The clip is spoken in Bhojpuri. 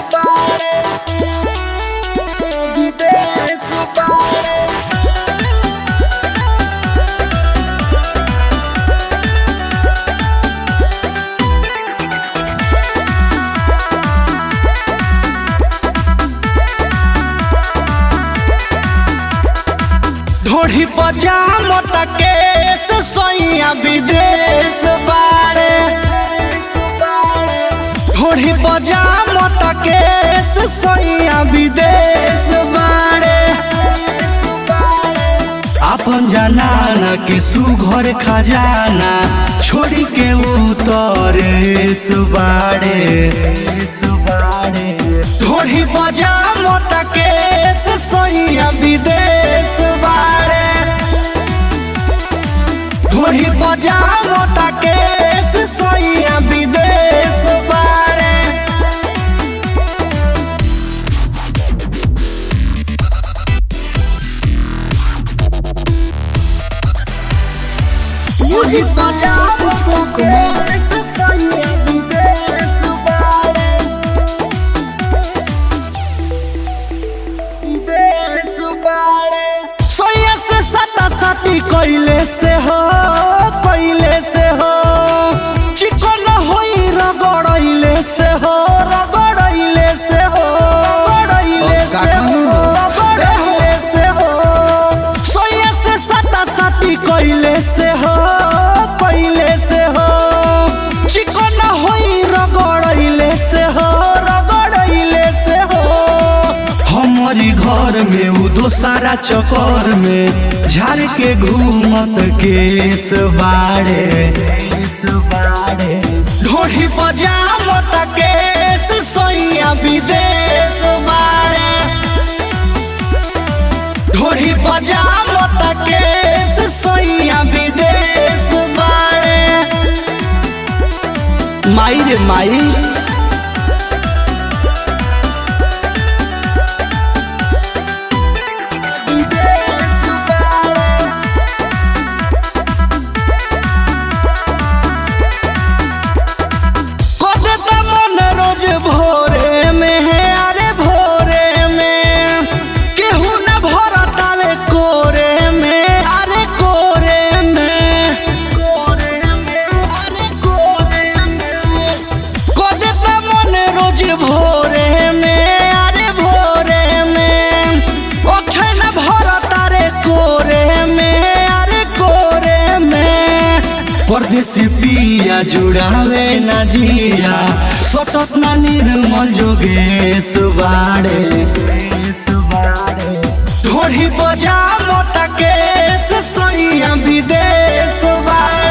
बाड़े विदेश बाड़े ढोढ़ी पजाम केस सैया विदेश बाड़े ढोढ़ी पजाम केस सैया विदेश बाड़े अपन जनाना के सुघर खजाना छोड़ी के उतरे सुबाड़े सुबाड़े ढोढ़ी पजाम केस सैया विदेश बाड़े ढोढ़ी पजाम केस सैया विदेश बाड़े Music by Pushpa Kumar. साथी कैले से हो कैले से हो चिकन होई रगड़ैले से हो रगड़ैले से हो रगड़ैले से हो रगड़ैले से हो सोया से साता साथी कैले से हो कैले से हो चिकन होई रगड़ैले से हो रगड़ैले से हो हमारी घर में उ दोसारा चकर में झाड़ के घूमत केस बाड़े केस बाड़े ढोढ़ी पजामत केस सैया विदेश बाड़े ढोढ़ी पजामत केस सैया विदेश बाड़े माई रे माई विदेश बाड़े कदत मन रोज भोरे में है अरे भोरे में केहू न भरतावे कोरे में अरे कोरे में कोरे में अरे कोरे में कदत मन रोज भोरे में अरे भोरे में ओठे न भरतारे कोरे में अरे कोरे में परदेसी पिया जुड़ावे ना जिया सतत ना निर्मल जोगेश बाड़े ढोढ़ी बजा मत केस सैया विदेश बाड़े